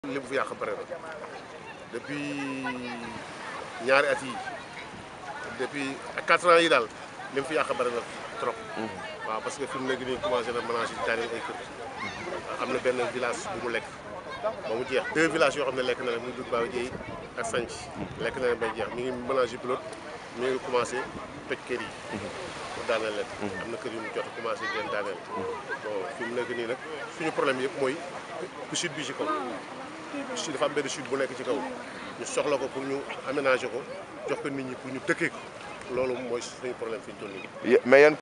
li mu fi yàq bëri na depuis ñaari at yi depuis quatre ans yi daal li mu fi yàq bëri na trop. waaw parce que fi mu nekk nii commencé na ménage yi daaneel ay kër. am na benn village bu mu lekk ba mu jeex deux villages yoo xam ne lekk na leen muy Dut Baaw Jéy ak Sanc lekk na leen bay jeex mi ngi ménage yi pilote mi ngi commencé toj kër yi. pour daaneel leen. am na kër yu mu jot a commencé di leen daaneel. bon fi mu nekk nii nag suñu problème yëpp mooy chute bi ci kaw. chute dafa am benn chute bu nekk ci kaw ñu soxla ko pour ñu aménager ko jox ko nit ñi pour ñu dëkkee ko loolu mooy suñu problème fi ñu toll nii. mais yan